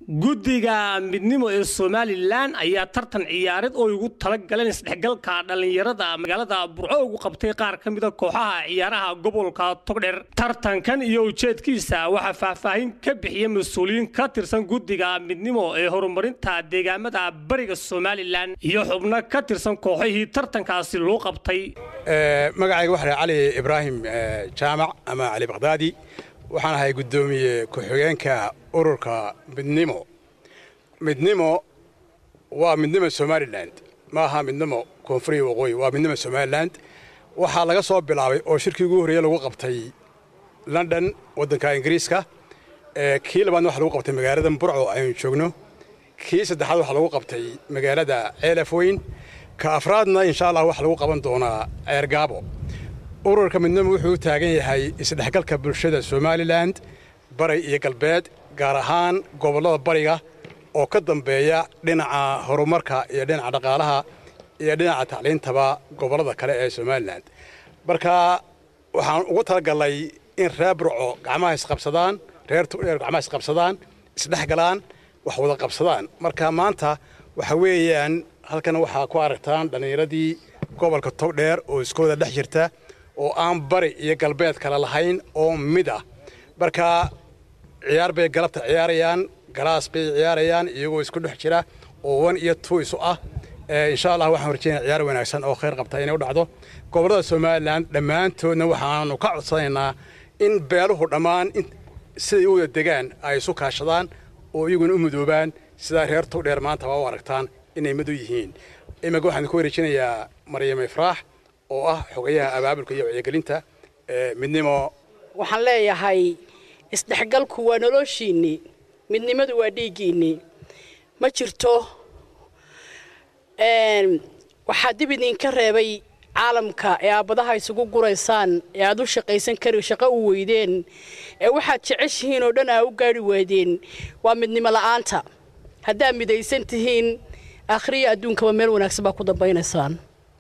guddiga midnimo ee somalilan ayaa tartan ciyaareed oo ugu tala galeen isdhexgalka dhallinyarada magaalada burco ugu qabtay qaar ka mida kooxaha ciyaaraha gobolka togdheer tartankan iyo ujeedkiisa waxaa faahfaahin ka bixiyay mas-uuliyiin ka tirsan guddiga midnimo ee horumarinta deegaamada bariga somalilan iyo xubno ka tirsan kooxihii tartankaasi loo qabtay magacayga waxaa cali ibraahim jaamac ama cali bakdaadi waxaan ahay guddoomiye ku-xigeenka ururka midnimo midnimo waa midnimo somalilan ma aha midnimo koonfuriya waqooyi waa midnimo somalilan waxaa laga soo bilaabay oo shirkii ugu horreeye lagu qabtay london waddanka ingiriiska kii labaadna waxa lagu qabtay magaalada burco aynu joogno kii saddexaad waxaa lagu qabtay magaalada ceelaf weyn ka afraadna insha allah waxaa lagu qaban doonaa ceergaabo ururka midnimo wuxuu u taagan yahay isdhexgalka bulshada somalilan bari iyo galbeed gaar ahaan gobollada bariga oo ka dambeeya dhinaca horumarka iyo dhinaca dhaqaalaha iyo dhinaca tacliintaba gobollada kale ee somalilan marka waxaan ugu talagalnay in reer burco gacmaha isqabsadaan reer tugdheer gacmaha isqabsadaan isdhexgalaan wax wada qabsadaan marka maanta waxa weeyaan halkan waxaa ku aragtaan dhallinyaradii gobolka togdheer oo iskooda dhex jirta oo aan bari iyo galbeed kale lahayn oo mid ah marka ciyaar bay galabta ciyaarayaan galaas bay ciyaarayaan iyagoo isku dhex jira oo wan iyo tuu isu ah insha allah waxaan horjeynaa ciyaar wanaagsan oo khayr qabta inay u dhacdo gobollada somalilan dhammaantoodna waxaanu ka codsanaynaa in beeluhu dhammaan siday u wada degaan ay isu kaashadaan oo iyaguna u mudoobaan sidaa reer togdheer maanta waa u aragtaan inay mid u yihiin iminka waxaan ku wareejinayaa maryam ifraax oo ah xogayaha abaabulka iyo wacyigelinta midnimo waxaan leeyahay isdhexgalku waa noloshiinnii midnimadu waa dhiiggiinnii ma jirto waxaa dib idinka reebay caalamka ee aabadaha isugu guraysaan ee aad u shaqaysan kari shaqo u weydeen ee waxaad jeceshihiin oo dhan aa u gaari waadeen waa midnimo la'aanta haddaad midaysan tihiin akhriya adduunkaba meel wanaagsan baa ku dambaynaysaan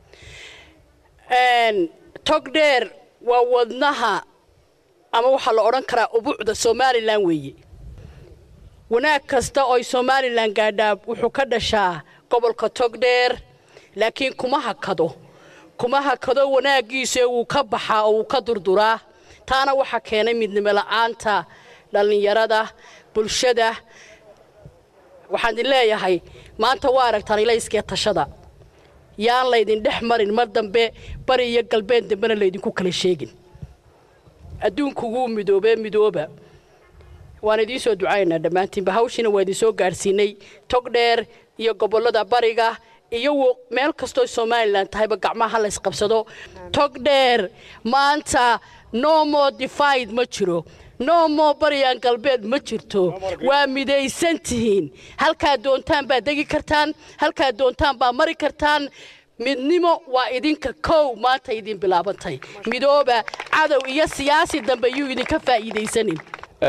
togdheer waa wadnaha ama waxaa la odhan karaa ubuucda somalilan weeye wanaag kasta ooy somalilan gaadhaa wuxuu ka dhashaa gobolka togdheer laakiin kuma hakado kuma hakado wanaaggiisa wuu ka baxaa oo wuu ka durduraa taana waxaa keenay midnimo la'aanta dhallinyarada bulshada waxaan idin leeyahay maanta waa aragtaan ilayskee tashada yaan laydin dhex marin mar dambe bari iyo galbeed dambena laydinku kala sheegin adduunku wuu midoobee midooba waan idiin soo ducaynaynaa dhammaantiinba hawshiina waa idinsoo gaadhsiinay togdheer iyo gobollada bariga iyo meel kastoo somalilan tahayba gacmaha la ysqabsado togdheer maanta no more difaid ma jiro no more baryan galbeed ma jirto waa midaysan tihiin halkaad doontaan baad degi kartaan halkaad doontaan baad mari kartaan midnimo waa idinka kow maanta idin bilaabantay midooba cadow iyo siyaasi dambe yuu idinka faa'iidaysanin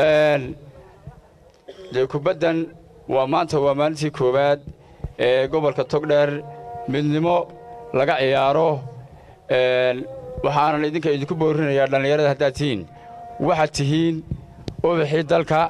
dee kubaddan waa maanta waa maalintii koowaad ee gobolka togdheer midnimo laga ciyaaro waxaanan idinka idinku boorinayaa dhallinyarada haddaad tihiin waxaad tihiin ubaxii dalka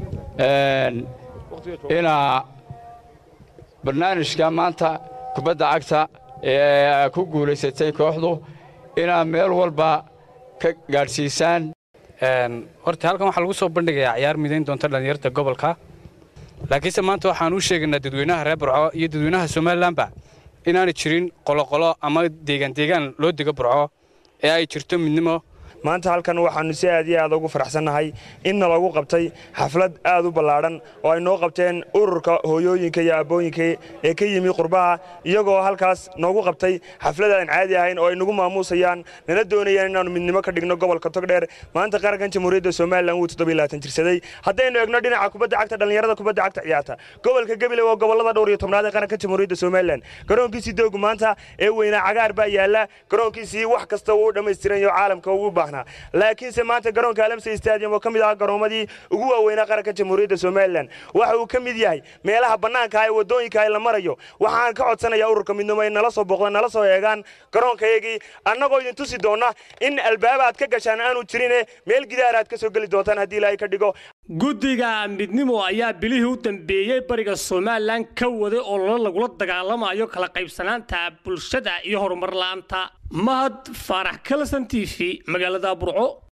inaa barnaamijka maanta kubadda cagta ee ku guulaysatay kooxdu inaa meel walba ka gaadhsiisaan horta halkan waxaa lagu soo bandhigayaa ciyaar midayn doonta dhallinyarta gobolka laakiinse maanta waxaan u sheegaynaa dadweynaha reer burco iyo dadweynaha somalilanba inaanay jirin qoloqolo ama deegaan deegaan loo dego burco ee ay jirto midnimo maanta halkan waxaannu si aad iyo aad ugu faraxsannahay inna lagu qabtay xaflad aad u ballaadhan oo ay noo qabteen ururka hooyooyinka iyo abbooyinka ee ka yimi qurbaha iyagoo halkaas noogu qabtay xaflad aan caadi ahayn oo ay nagu maamuusayaan nala doonayaan inaannu midnimo ka dhigno gobolka togdheer maanta qarankan jamhuuriyadda somalilan wuu jirsaday haddaynu egno dhinaca kubadda cagta dhallinyarada kubadda cagta ciyaarta gobolka gabiley waa gobollada dhowr iyo tobnaad ee qaranka jamhuuriyadda somalilan garoonkiisii doogu maanta ee weynaa cagaar baa yaalla garoonkiisii wax kasta wuu dhammaystiranyo caalamka ugu baahnaa laakiinse maanta garoonka alamsey stadium oo ka mid ah garoomadii ugu waaweynaa qaranka jamhuuriyadda somalilan waxa uu ka mid yahay meelaha bannaanka ee waddooyinka la marayo waxaan ka codsanayaa ururka midnimo ay nala soo booqdaan nala soo eegaan garoonkayagii annagoo idin tusi doonna in albaaba aad ka gashaan aanu jirine meel gidaar aad ka soo geli doontaan haddii ilaahay ka dhigo guddiga midnimo ayaa bilihii u dambeeyey bariga somalilan ka waday oo lala lagula dagaalamayo kala qaybsanaanta bulshada iyo horumar la'aanta mahad faarax kalson t v magaalada burco